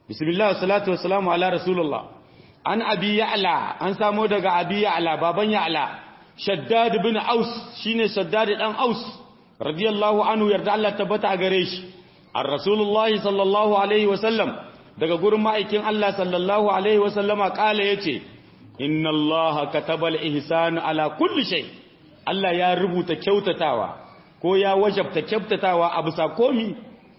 bismillah salatu wassalamu ala rasulullah an abi ya'la an samo daga abi ya'la baban ya'la shaddad ibn aus shine shaddad dan aus radiyallahu anhu yarda Allah tabbata a gare shi ar rasulullahi sallallahu alaihi wasallam daga gurin ma'aikin Allah sallallahu alaihi wasallama kala yace inna allaha katabal ihsan ala kulli shay Allah ya rubuta kyautatawa ko ya wajabta kyautatawa a bisa komi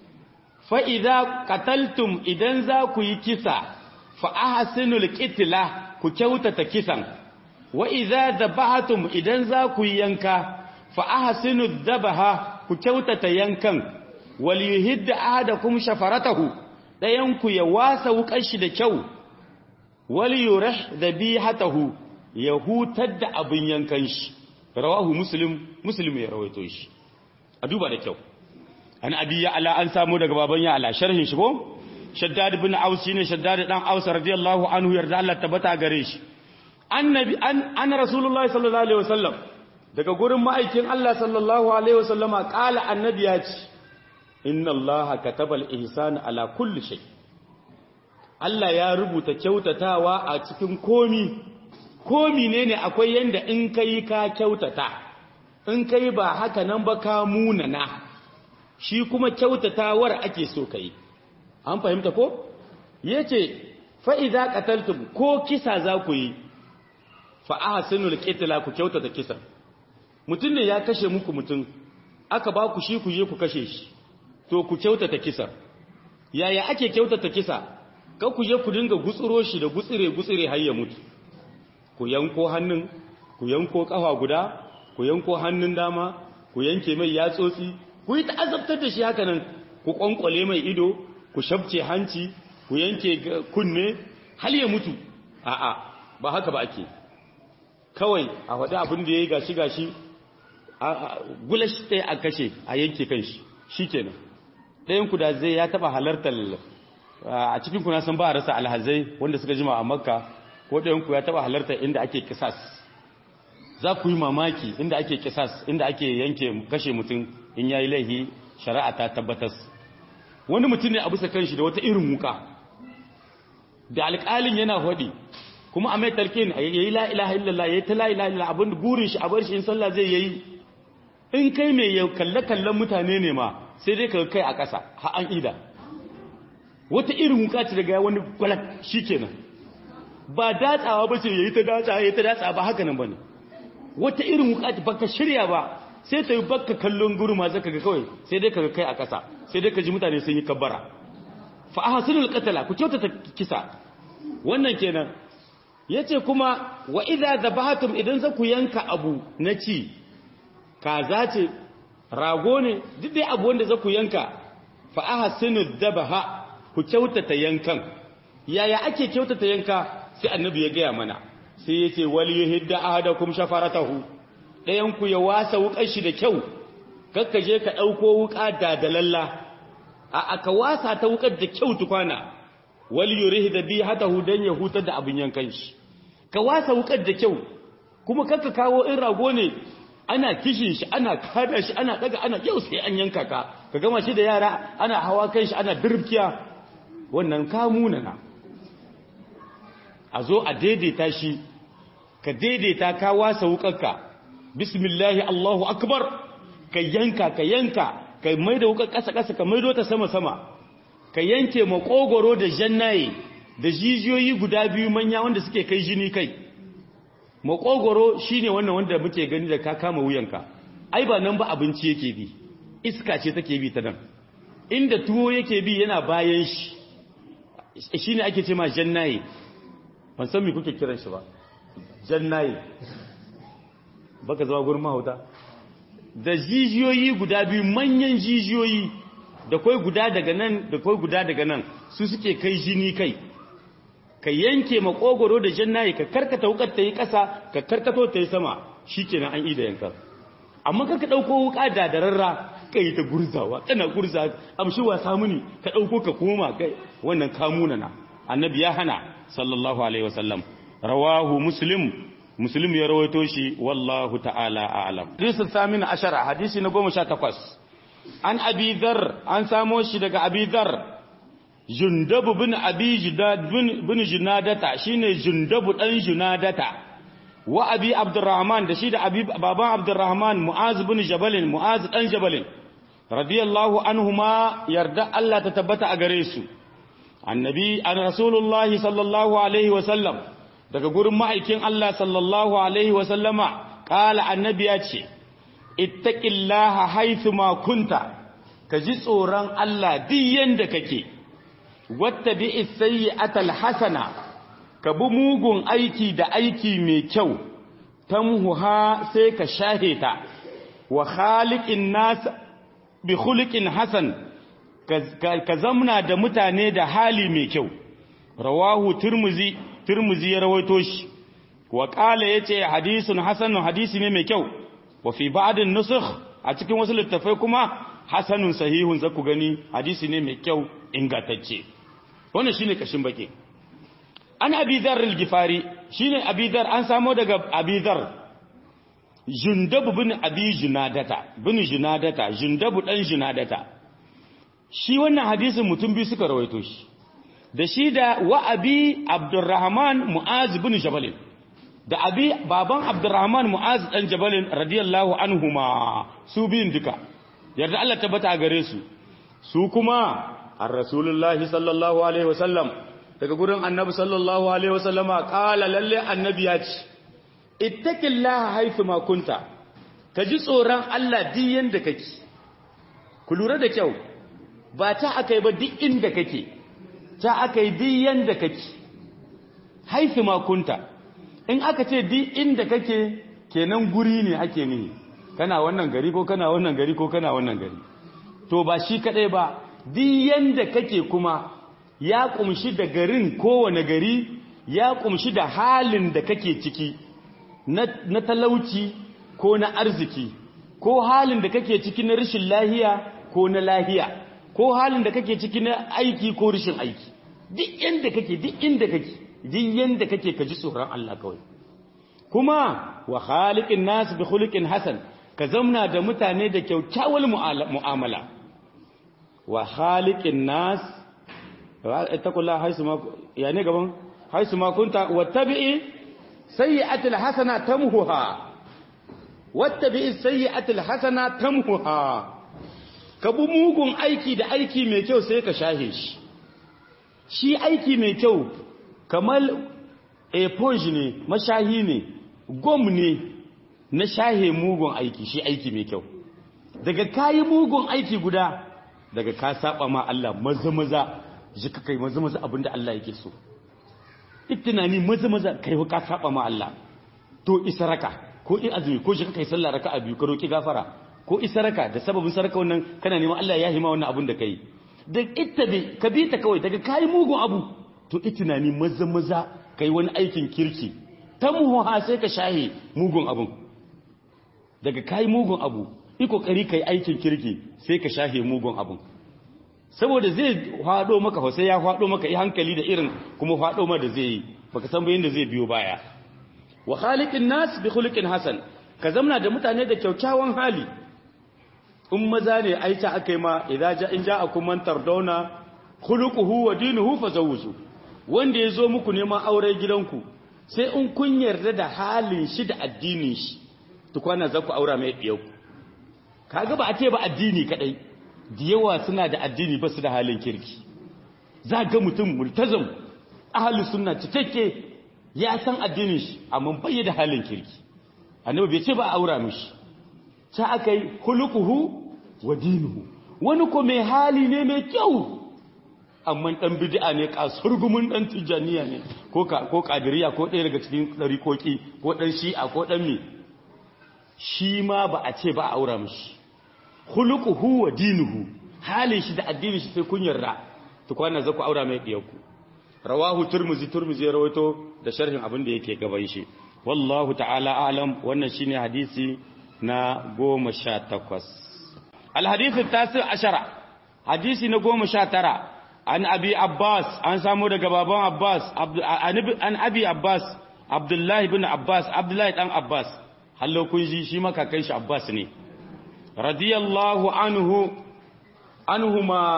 fa idza qataltum idan za ku yi kisa fa ahsinul qitla ku kyautata kisan wa idza dhabahatum idan za ku yi yanka fa ahsinud dhabaha ku kyautata yankan wal yuhidda ahadakum shafaratahu dayan ku ya wasa wukar shi da kyau wal yurih dhabihatahu ya hutar da abin yankan shi rawahu muslim muslim ya rawaito shi a duba da kyau an abi ya ala an samu daga baban ya ala sharhin shi ko shaddad ibn aus shine shaddad dan aus radiyallahu anhu yarda Allah tabbata gare shi annabi an an rasulullahi sallallahu alaihi wasallam daga gurin ma'aikin Allah sallallahu alaihi wasallama qala annabi ya ce inna allaha katabal ihsan ala kulli shay Allah ya rubuta kyautatawa a cikin komi komi ne ne akwai yanda in kai ka kyautata in kai ba haka nan ba ka munana shi kuma kyautatawar ake so kai an fahimta ko yace fa idza qataltum ko kisa za ku yi fa ahsinul qitla ku kyautata kisa mutun ne ya kashe muku mutun aka ba ku shi ku je ku kashe shi to ku kyautata kisa yaya ake kyautata kisa ka ku je ku dinga gutsuro shi da gutsire gutsire har ya mutu ku yanko hannun ku yanko kafa guda ku yanko hannun dama ku yanke mai yatsotsi ku yi ta'azabtar da shi haka nan ku kwankwale mai ido ku shabce hanci ku yanke kunne hal ya mutu a'a ba haka ba ake kawai a faɗi abin da ya yi gashi gashi gulashi ɗaya a kashe a yanke kan shi shi kenan ɗayan ku da zai ya taɓa halartar a cikin kuna san ba a rasa alhazai wanda suka jima a makka ko ɗayan ku ya taɓa halartar inda ake kisas za ku yi mamaki inda ake kisas inda ake yanke kashe mutum in ya yi laihi shari'a ta tabbatas wani mutum ne a bisa kanshi da wata irin wuka da alƙalin yana faɗi kuma a mai talqin ya yi la ilaha illallah ya yi ta la ilaha illallah abin burin shi a bar shi in sallah zai yayi in kai mai ya kalle kallon mutane ne ma sai dai ka kai a ƙasa ha an ida wata irin wuka ce daga wani gwalak shikenan ba datsawa ba ce yayi ta datsa yayi ta datsa ba haka nan bane wata irin wuka ce baka shirya ba sai ta yi baka kallon gurma zaka ga kawai sai dai ka kai a ƙasa sai dai ka ji mutane sun yi kabbara fa ahsinul qatala ku kyautata kisa wannan kenan yace kuma wa idza zabahatum idan za ku yanka abu na ci kaza ce rago ne duk dai abu wanda za ku yanka fa ahsinu dabaha ku kyautata yankan yaya ake kyautata yanka sai annabi ya gaya mana sai yace wal yuhidda ahadakum shafaratahu dayan ku ya wasa wukar shi da kyau kakka je ka dauko wuka da dalalla a aka wasa ta wukar da kyau tukwana wal yurihda bihatahu dan ya hutar da abin yankan shi ka wasa wukar da kyau kuma kakka kawo in rago ne ana kishin shi ana kada shi ana daga ana yau sai an yanka ka ka gama shi da yara ana hawa kan shi ana dirbkiya wannan kamuna na a zo a daidaita shi ka daidaita ka wasa wukarka bismillahi allahu akbar ka yanka ka yanka ka maida wukar kasa kasa ka maido ta sama sama ka yanke makogoro da jannaye da jijiyoyi guda biyu manya wanda suke kai jini kai makogoro shine wannan wanda muke gani da ka kama wuyanka ai ba nan ba abinci yake bi iska ce take bi ta nan inda tuwo yake bi yana bayan shi shine ake ce ma jannaye ban san me kuke kiran shi ba jannaye baka zama gurin mahauta da jijiyoyi guda biyu manyan jijiyoyi da kai guda daga nan da kai guda daga nan su suke kai jini kai ka yanke makogoro da jannaye ka karkata wukar ta yi ƙasa ka karkato ta yi sama shi kenan an ida yankar amma ka ɗauko wuka da dararra ka yi ta gurzawa tana gurza amshi wasa muni ka ɗauko ka koma kai wannan kamuna na annabi ya hana sallallahu alaihi wasallam rawahu muslim muslim ya rawaito shi wallahu ta'ala a'lam hadisi samin ashara hadisi na goma sha takwas an abi dhar an samo shi daga abi dhar jundabu bin abi jidad bin junadata shine jundabu dan junadata wa abi abdurrahman da shi da abi baban abdurrahman mu'az bin jabalin mu'az dan jabalin radiyallahu anhuma yarda Allah ta tabbata a gare su annabi an rasulullahi sallallahu alaihi wa sallam daga gurin ma'aikin Allah sallallahu alaihi wa sallama kala annabi ya ce ittaqillaha haythu ma kunta ka ji tsoron Allah duk yanda kake wattabi sayyi'atal hasana ka bi mugun aiki da aiki mai kyau tamhuha sai ka shahe ta wa khaliqin nas bi khuluqin hasan ka zamna da mutane da hali mai kyau rawahu turmuzi turmuzi ya rawaito shi wa qala yace hadisun hasanun hadisi ne mai kyau wa fi ba'din nusukh a cikin wasu littafai kuma hasanun sahihun zaku gani hadisi ne mai kyau ingantacce wannan shine kashin baki an abi dhar al-gifari shine abi dhar an samo daga abi dhar jundab bin abi junadata bin junadata jundab dan junadata shi wannan hadisin mutum biyu suka rawaito shi da shi da wa abi abdurrahman mu'az bin jabal da abi baban abdurrahman mu'az dan jabal radiyallahu anhuma su biyun duka yarda Allah tabbata gare su su kuma ar rasulullahi sallallahu alaihi wasallam daga gurin annabi sallallahu alaihi wasallama qala lalle annabi ya ce ittaqillaha haythu ma kunta kaji tsoron Allah duk yanda kake ku lura da kyau ba ta akai ba duk inda kake ta akai duk yanda kake haythu ma kunta in aka ce duk inda kake kenan guri ne ake nihi kana wannan gari ko kana wannan gari ko kana wannan gari to ba shi kadai ba duk yanda kake kuma ya kumshi da garin kowane gari ya kumshi da halin da kake ciki na talauci ko na arziki ko halin da kake ciki na rashin lahiya ko na lahiya ko halin da kake ciki na aiki ko rashin aiki duk yanda kake duk inda kake duk yanda kake ka ji tsoron Allah kawai kuma wa khaliqin nas bi khuluqin hasan ka zamna da mutane da kyaukyawar mu'amala wa khaliqin nas ittaqullaha haisu ma ya ne gaban haisu ma kunta wattabi'i sayyi'atil hasana tamhuha wattabi'i sayyi'atil hasana tamhuha ka bi mugun aiki da aiki mai kyau sai ka shahe shi shi aiki mai kyau kamar eponge ne mashahi ne gom ne na shahe mugun aiki shi aiki mai kyau daga kayi mugun aiki guda daga ka saba ma Allah maza maza ji ka kai maza maza abinda Allah yake so tunani maza maza kai ka saba ma Allah to isaraka ko in azumi ko shi ka kai sallah raka'a biyu ka roki gafara ko isaraka da sababin saraka wannan kana neman Allah ya hima wannan abin da kai da ittabi ka bi ta kawai daga kai mugun abu to tunani maza maza kai wani aikin kirki ta muha sai ka shahe mugun abun daga kai mugun abu yi kokari kai aikin kirki sai ka shahe mugun abun saboda zai hado maka sai ya hado maka yi hankali da irin kuma hado ma da zai yi baka san bayin da zai biyo baya wa khaliqin nas bi khuluqin hasan ka zamna da mutane da kyaukyawan hali in maza ne aita akai ma idza ja in ja'akum man tardawna khuluquhu wa dinuhu fazawwiju wanda yazo muku neman aure gidanku sai in kun yarda da halin shi da addinin shi tukwana za ku aura mai ɗiyau kaga ba a ce ba addini kadai da yawa suna da addini ba su da halin kirki za ga mutum multazam ahalus sunna cikakke ya san addinin shi amma bai da halin kirki annabi bai ce ba a aura mishi ta akai hulukuhu wa dinuhu wani ko mai hali ne mai kyau amma dan bid'a ne kasurgumin dan tijaniya ne ko ko kadiriya ko ɗaya daga cikin dariƙoƙi ko dan shi'a ko dan me shi ma ba a ce ba a aura mishi khuluquhu wa dinuhu halin shi da addinin shi sai kun yarda to kwana zaku aura mai diyanku rawahu turmuzi turmuzi ya rawaito da sharhin abin da yake gaban shi wallahu ta'ala a'lam wannan shine hadisi na 18 al hadithu tasi ashara hadisi na 19 an abi abbas an samu daga baban abbas an abi abbas abdullahi ibn abbas abdullahi dan abbas hallo kun ji shi makakai shi abbas ne radiyallahu anhu anhuma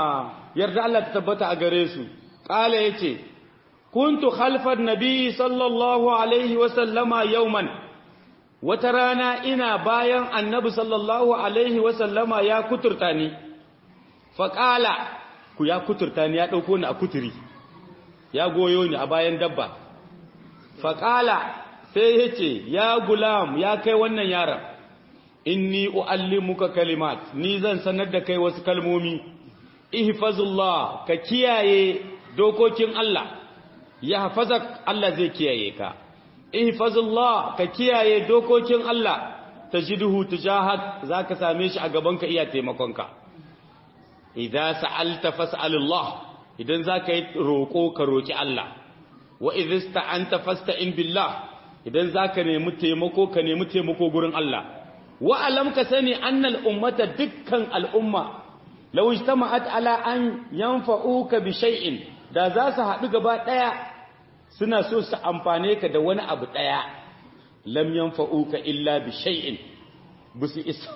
yarda Allah ta tabbata a gare su qala yace kuntu khalfan nabi sallallahu alaihi wa sallama yawman wata rana ina bayan annabi sallallahu alaihi wa sallama ya kuturta ni fa qala ku ya kuturta ni ya dauko ni a kuturi ya goyo ni a bayan dabba fa qala sai yace ya gulam ya kai wannan yaron inni uallimuka kalimat ni zan sanar da kai wasu kalmomi ihfazullah ka kiyaye dokokin Allah ya hafazak Allah zai kiyaye ka ihfazullah ka kiyaye dokokin Allah tajiduhu tujahak zaka same shi a gaban ka iya taimakon ka idza sa'alta fas'alillah idan zaka yi roko ka roki Allah wa idza sta'anta fasta'in billah idan zaka nemi taimako ka nemi taimako gurin Allah wa alam ka sani annal ummata dukkan al'umma law ijtama'at ala an yanfa'uka bi shay'in da za su haɗu gaba ɗaya suna so su amfane ka da wani abu ɗaya lam yanfa'uka illa bi shay'in busu isa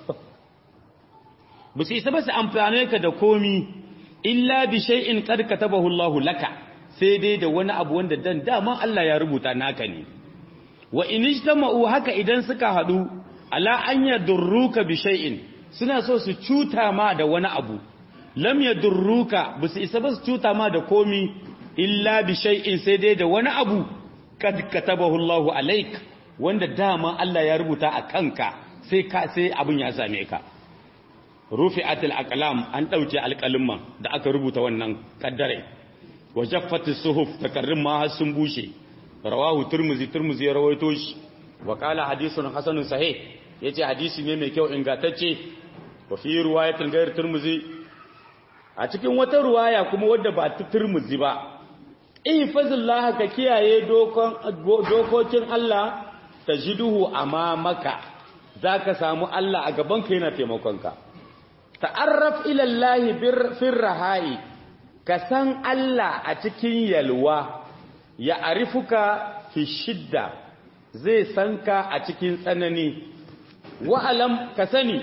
busu isa ba su amfane ka da komi illa bi shay'in qad katabahu Allahu laka sai dai da wani abu wanda dan dama Allah ya rubuta naka ne wa in ijtama'u haka idan suka haɗu ala an yadurruka bi shay'in suna so su cuta ma da wani abu lam yadurruka bisu isa ba su cuta ma da komi illa bi shay'in sai dai da wani abu kad katabahu Allahu alaik wanda dama Allah ya rubuta a kanka sai ka sai abun ya same ka rufi'atul aqlam an dauke alqalimman da aka rubuta wannan kaddare wa jaffatis suhuf takarrim ma har sun bushe rawahu turmuzi turmuzi ya rawaito shi wa qala hadithun hasanun sahih yace hadisi ne mai kyau ingantacce wa fi riwayatin gair turmuzi a cikin wata ruwaya kuma wadda ba ta turmuzi ba ihfazillah ka kiyaye dokokin Allah tajiduhu amamaka zaka samu Allah a gaban ka yana taimakonka ta'arraf ila Allah bir rahai ka san Allah a cikin yalwa ya arifuka fi shidda zai san ka a cikin tsanani wa'alam ka sani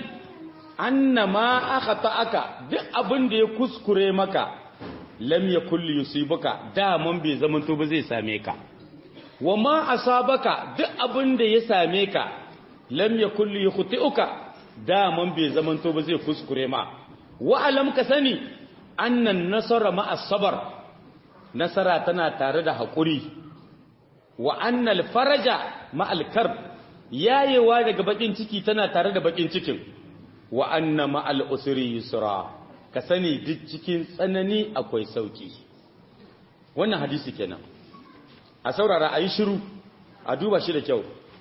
annama aka duk abin da ya kuskure maka lam yakul yusibuka daman bai zamanto ba zai same ka wa ma asabaka duk abin da ya same ka lam yakul yukhti'uka daman bai zamanto ba zai kuskure ma wa alam ka sani annan nasara ma as-sabr nasara tana tare da hakuri wa annal faraja ma al-karb yayewa daga bakin ciki tana tare da bakin cikin wa anna ma al-usri yusra ka sani duk cikin tsanani akwai sauki wannan hadisi kenan a saurara a yi shiru a duba shi da kyau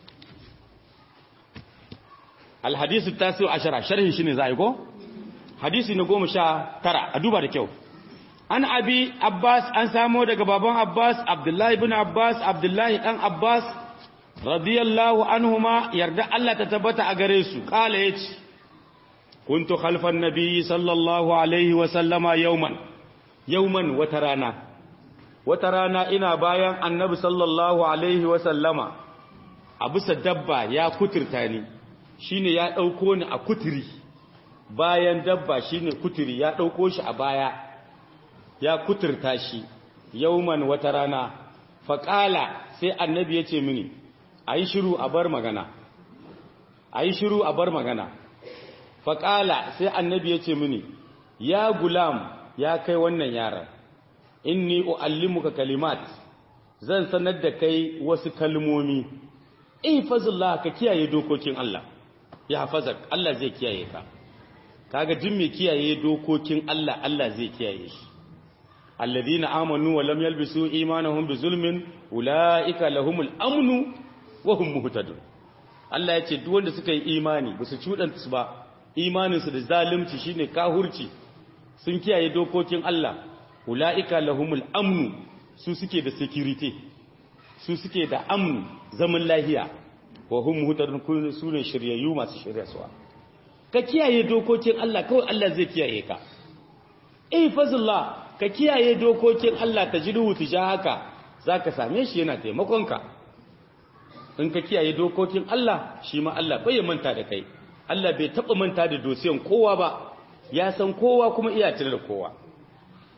alhadisu tasiru ashara sharhin shi ne za a yi ko? hadisi na goma sha tara a duba da kyau an abi abbas an samo daga baban abbas abdullahi bin abbas abdullahi dan abbas radiyallahu anhuma yarda Allah ta tabbata a gare su kala ya ce kuntu khalfan nabi sallallahu alaihi wasallama yauman yauman wata rana wata rana ina bayan annabi sallallahu alaihi wasallama a bisa dabba ya kuturta ni shine ya ɗauko ni a kuturi bayan dabba shine kuturi ya ɗauko shi a baya ya kuturta shi yauman wata rana faƙala sai annabi ya ce mini a yi shiru a bar magana a yi shiru a bar magana faƙala sai annabi ya ce mini ya gulam ya kai wannan yaran inni uallimuka kalimat zan sanar da kai wasu kalmomi ihfazillah ka kiyaye dokokin Allah ya hafazak Allah zai kiyaye ka kaga jin mai kiyaye dokokin Allah Allah zai kiyaye shi alladhina amanu wa lam yalbisu imanahum bizulmin ulaika lahumul amnu wa hum muhtadun Allah ya ce duk wanda suka yi imani ba su cudanta su ba imaninsu da zalunci shine kahurci sun kiyaye dokokin Allah ulaika lahumul amnu su suke da security su suke da amnu zaman lahiya wa hum muhtadun su ne shiryayyu masu shiryaswa ka kiyaye dokokin Allah kawai Allah zai kiyaye ka eh fazillah ka kiyaye dokokin Allah tajidu tijahaka zaka same shi yana taimakon ka in ka kiyaye dokokin Allah shi ma Allah bai manta da kai Allah bai taba manta da dosiyan kowa ba ya san kowa kuma iya tare da kowa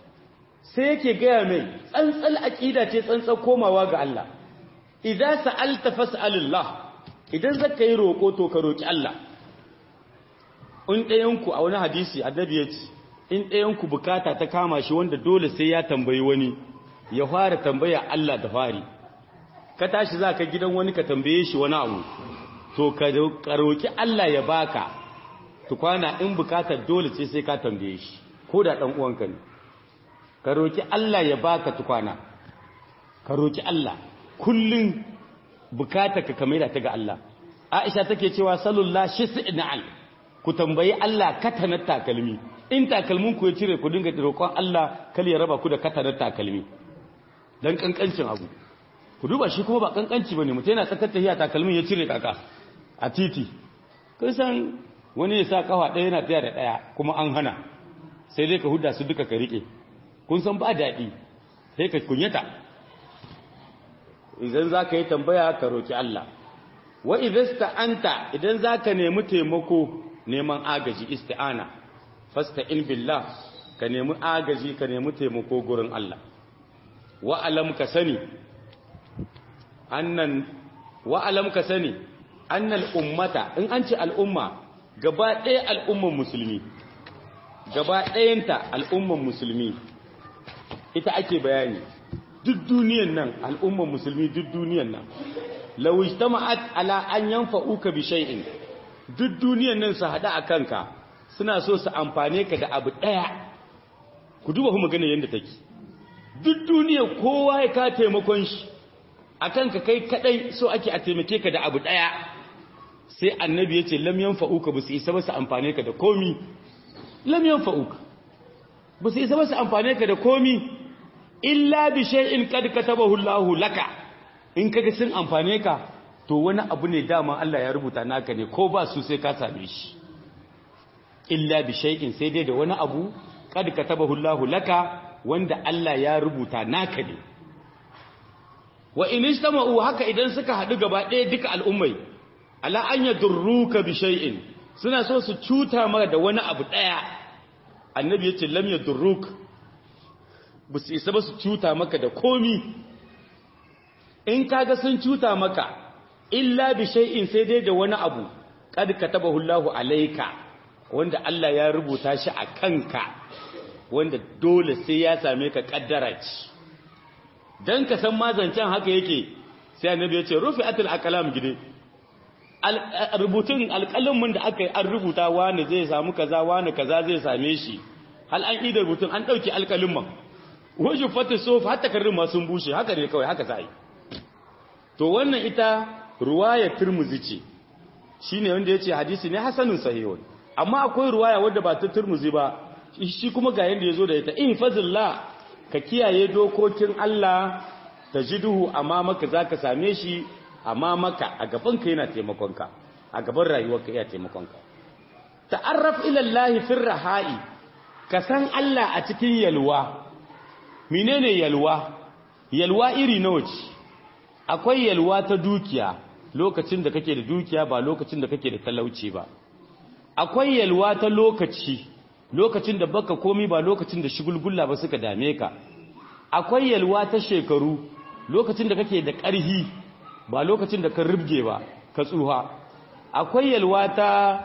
sai yake gaya mai tsantsal aqida ce tsantsal komawa ga Allah idza sa'alta fas'alillah idan zaka yi roko to ka roki Allah in ɗayan ku a wani hadisi annabi ya ce in ɗayan ku bukata ta kama shi wanda dole sai ya tambayi wani ya fara tambaya Allah da fari ka tashi zaka gidan wani ka tambaye shi wani abu to ka roki Allah ya baka tukwana in bukatar dole ce sai ka tambaye shi ko da dan uwanka ne ka roki Allah ya baka tukwana ka roki Allah kullun bukatar ka kamar ta ga Allah Aisha take cewa sallallahu shis'na'al ku tambayi Allah katanar takalmi in takalmin ku ya cire ku dinga roƙon Allah kal ya raba ku da katanar takalmi dan kankancin abu ku duba shi kuma ba kankanci bane mutum yana tsakar tahiya takalmin ya cire kaka a titi kun san wani ya sa kafa ɗaya yana taya da ɗaya kuma an hana sai dai ka huda su duka ka riƙe kun san ba daɗi sai ka kunyata idan za ka yi tambaya ka roƙi Allah wa idasta anta idan za ka nemi taimako neman agaji isti'ana fasta in billah ka nemi agaji ka nemi taimako gurin Allah wa alam ka sani annan wa alam ka sani annal ummata in an ce al'umma gaba ɗaya al'umman musulmi gaba ɗayanta al'umman musulmi ita ake bayani duk duniyan nan al'umman musulmi duk duniyan nan lawish ta ma'at ala an yanfa uka bi shay'in duk duniyan nan su haɗa a kanka suna so su amfane ka da abu ɗaya ku duba kuma ganin yadda take duk duniya kowa ya ka taimakon shi a kanka kai kaɗai so ake a taimake ka da abu ɗaya sai annabi ya ce lam yanfa'uka ba su isa ba su amfane ka da komi lam yanfa'uka ba su isa ba su amfane ka da komi illa bi shay'in qad katabahu Allahu laka in kaga sun amfane ka to wani abu ne dama Allah ya rubuta naka ne ko ba su sai ka same shi illa bi shay'in sai dai da wani abu qad katabahu Allahu laka wanda Allah ya rubuta naka ne wa in istama'u haka idan suka haɗu gaba ɗaya duka al'ummai ala an yadurruka bi shay'in suna so su cuta maka da wani abu ɗaya annabi yace lam yadurruk ba su isa ba su cuta maka da komi in kaga sun cuta maka illa bi shay'in sai dai da wani abu kad katabahu Allahu alayka wanda Allah ya rubuta shi a kanka wanda dole sai ya same ka kaddara ce dan ka san mazancen haka yake sai annabi ya ce rufi'atul aqlam gide rubutun alƙalamin da aka yi an rubuta wani zai samu kaza wani kaza zai same shi hal an ida rubutun an dauki alƙalamin wajen fata sofa hatta karin ma sun bushe haka ne kawai haka sai to wannan ita ruwaya turmuzi ce shine wanda yace hadisi ne hasanun sahihun amma akwai ruwaya wanda ba ta turmuzi ba shi kuma ga yanda yazo da ita ihfazillah ka kiyaye dokokin Allah tajiduhu amma maka zaka same shi amma maka a gaban ka yana taimakon ka a gaban rayuwarka yana taimakon ka ta'arraf ila Allah fi rahai ka san Allah a cikin yalwa menene yalwa yalwa iri nawa ce akwai yalwa ta dukiya lokacin da kake da dukiya ba lokacin da kake da talauci ba akwai yalwa ta lokaci lokacin da baka komi ba lokacin da shigulgulla ba suka dame ka akwai yalwa ta shekaru lokacin da kake da ƙarhi ba lokacin da ka rubge ba ka tsuha akwai yalwa ta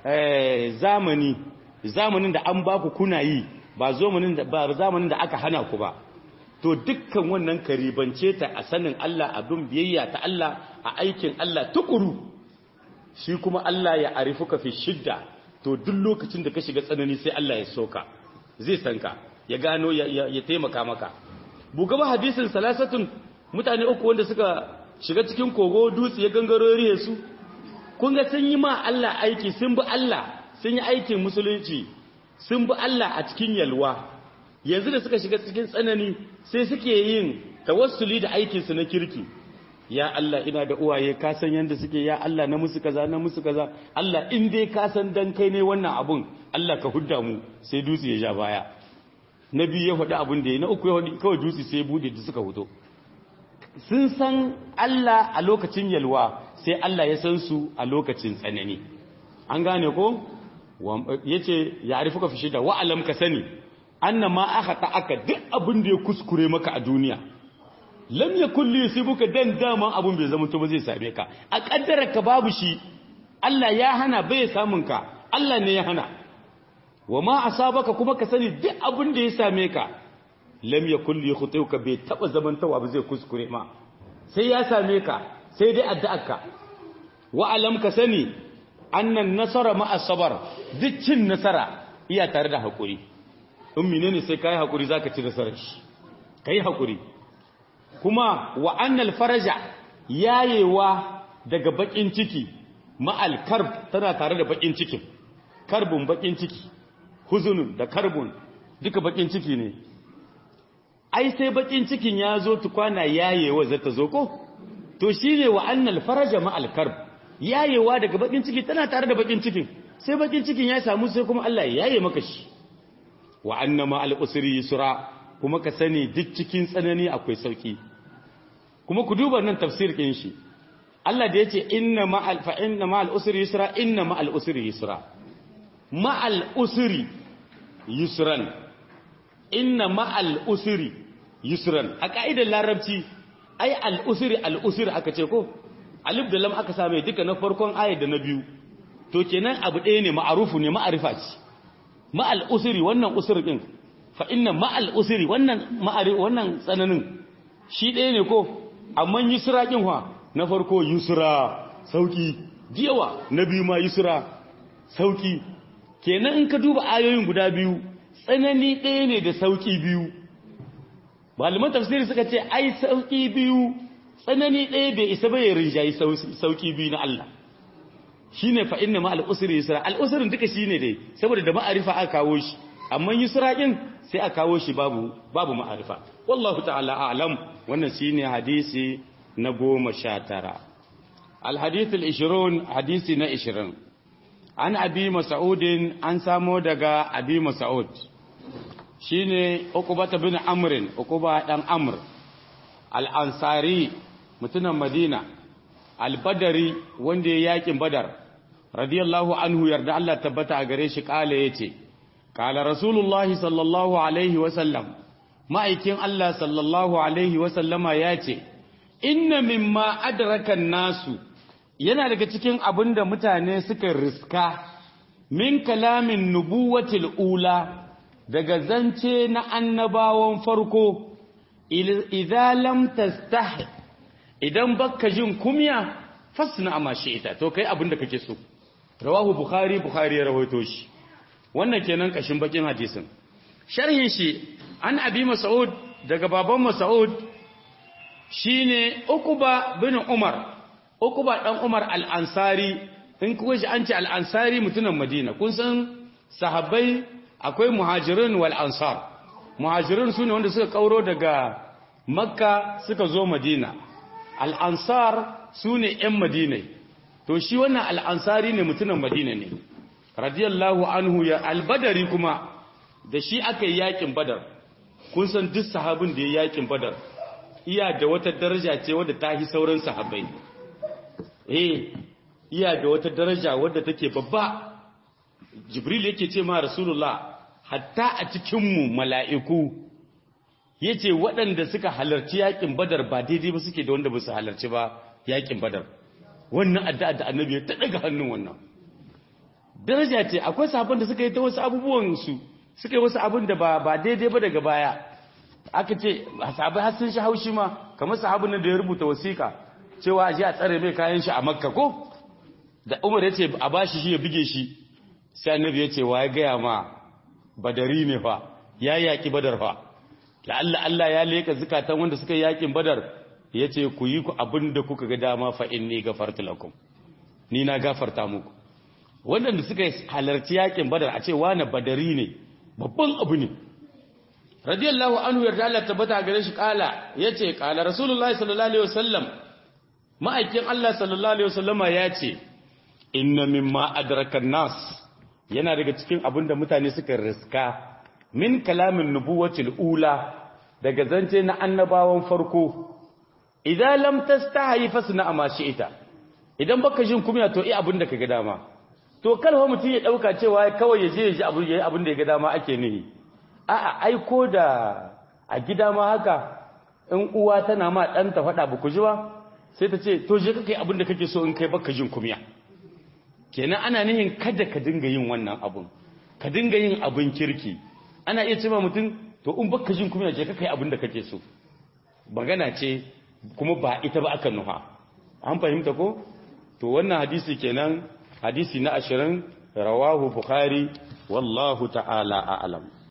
zamani zamanin da an baku kuna yi ba zamanin da ba zamanin da aka hana ku ba to dukkan wannan karibance ta a sanin Allah abin biyayya ta Allah a aikin Allah tukuru shi kuma Allah ya arifuka fi shidda to duk lokacin da ka shiga tsanani sai Allah ya soka zai san ka ya gano ya taimaka maka buga ba hadisin salasatun mutane uku wanda suka shiga cikin kogo dutse ya gangaro rihe su kun ga sun yi ma Allah aiki sun bi Allah sun yi aikin musulunci sun bi Allah a cikin yalwa yanzu da suka shiga cikin tsanani sai suke yin tawassuli da aikinsu na kirki ya Allah ina da uwaye ka san yanda suke ya Allah na musu kaza na musu kaza Allah in dai ka san dan kai ne wannan abun Allah ka hudda mu sai dutse ya ja baya na biyu ya faɗi abin da ya na uku ya faɗi kawai dutse sai ya bude da suka fito sun san Allah a lokacin yalwa sai Allah ya san su a lokacin tsanani an gane ko yace ya arifuka fi shida wa alam ka sani anna ma aka ta aka duk abin da ya kuskure maka a duniya lam yakul li yusibuka dan dama abun bai zama to ba zai same ka a kaddara ka babu shi Allah ya hana bai samun ka Allah ne ya hana wa ma asabaka kuma ka sani duk abin da ya same ka lam yakul li khutuka bai taba zamantawa ba zai kuskure ma sai ya same ka sai dai addu'arka wa alam ka sani annan nasara ma asabar duk cin nasara iya tare da hakuri in menene sai kai hakuri zaka ci nasarar shi kai hakuri kuma wa annal faraja yayewa daga bakin ciki ma'al karb tana tare da bakin cikin karbun bakin ciki huzunun da karbun duka bakin ciki ne ai sai bakin cikin ya zo tukwana yayewa zata zo ko to shine wa annal faraja ma'al karb yayewa daga bakin ciki tana tare da bakin cikin sai bakin cikin ya samu sai kuma Allah ya yaye maka shi wa annama al usri yusra kuma ka sani duk cikin tsanani akwai sauki kuma ku duba nan tafsir kin shi Allah da yace inna ma'al fa inna ma'al usri yusra inna ma'al usri yusra ma'al usri yusran inna ma'al usri yusran a ka'idar larabci ai al usri al usri aka ce ko alif da lam aka same duka na farkon ayat da na biyu to kenan abu ɗaya ne ma'arufu ne ma'arifa ce ma'al usri wannan usri din fa inna ma'al usri wannan ma'ari wannan tsananin shi ɗaya ne ko amma yusra kin fa na farko yusra sauki diyawa na biyu ma yusra sauki kenan in ka duba ayoyin guda biyu tsanani ɗaya ne da sauki biyu malaman tafsiri suka ce ai sauki biyu tsanani ɗaya bai isa bai rinjayi sauki biyu na Allah shine fa inna ma al-usri yusra al-usrin duka shine dai saboda da ma'arifa aka kawo shi amma yusra din sai aka kawo shi babu babu ma'arifa wallahu ta'ala a'lam wannan shine hadisi na goma sha tara al-hadith al-20 hadisi na 20 an abi mas'udin an samo daga abi mas'ud shine uqbata bin amrin uqba dan amr al-ansari mutunan madina al-badari wanda ya yakin badar radiyallahu anhu yarda Allah tabbata a gare shi kala yace kala rasulullahi sallallahu alaihi wa sallam ma'aikin Allah sallallahu alaihi wa sallama yace inna mimma adraka nasu yana daga cikin abinda mutane suka riska min kalamin nubuwatil ula daga zance na annabawan farko idza lam tastahi idan baka jin kumya fasna ma ita to kai abin da kake so rawahu bukhari bukhari ya rawaito shi wannan kenan kashin bakin hadisin sharhin shi an abi mas'ud daga baban mas'ud shine ukuba bin umar ukuba dan umar al-ansari in kuwa shi an ce al-ansari mutumin madina kun san sahabbai akwai muhajirin wal ansar muhajirin sune wanda suka kauro daga makka suka zo madina al'ansar su ne ‘yan madina to shi wannan al'ansari ne mutumin madina ne radiyallahu anhu ya albadari kuma da shi aka yi yakin badar kun san duk sahabin da ya yakin badar iya da wata daraja ce wadda ta yi sauran sahabai eh iya da wata daraja wadda take babba jibril yake ce ma rasulullah hatta a cikinmu mala'iku ya ce waɗanda suka halarci yakin badar ba daidai ba suke da wanda ba su halarci ba yakin badar wannan addu'a da annabi ya ta daga hannun wannan daraja ce akwai sahabban da suka yi ta wasu abubuwan su suka yi wasu abin da ba daidai ba daga baya aka ce sahabai har sun shi haushi ma kamar sahabin nan da ya rubuta wasiƙa cewa a ji a tsare mai kayan shi a makka ko da umar ya ce a bashi shi ya bige shi sai annabi ya ce wa ya gaya ma badari ne fa ya yaƙi badar fa la'alla Allah ya leka zukatan wanda suka yakin badar ya ce ku yi ku abin da kuka ga dama fa inni gafartu lakum ni na gafarta muku waɗanda suka halarci yakin badar a ce wani badari ne babban abu ne radiyallahu anhu yarda Allah tabbata gare shi kala yace kala rasulullahi sallallahu alaihi wasallam ma'aikin Allah sallallahu alaihi wasallama yace inna mimma adraka nas yana daga cikin abin da mutane suka riska min kalamin nubuwatil ula daga zance na annabawan farko idan lam tastahi fasna ma ita idan baka jin kunya to eh abin da kaga dama to kalwa mutum ya dauka cewa kawai ya je ya ji abin yayi abin da ya ga dama ake nihi a'a aiko da a gida ma haka in uwa tana ma ɗanta faɗa ba ku ji ba sai ta ce to je ka kai abin da kake so in kai baka jin kumya kenan ana nihin kada ka dinga yin wannan abun ka dinga yin abin kirki ana iya cewa mutum to in baka jin kumya je ka kai abin da kake so magana ce kuma ba ita ba aka nuha an fahimta ko to wannan hadisi kenan hadisi na ashirin rawahu bukhari wallahu ta'ala a'lam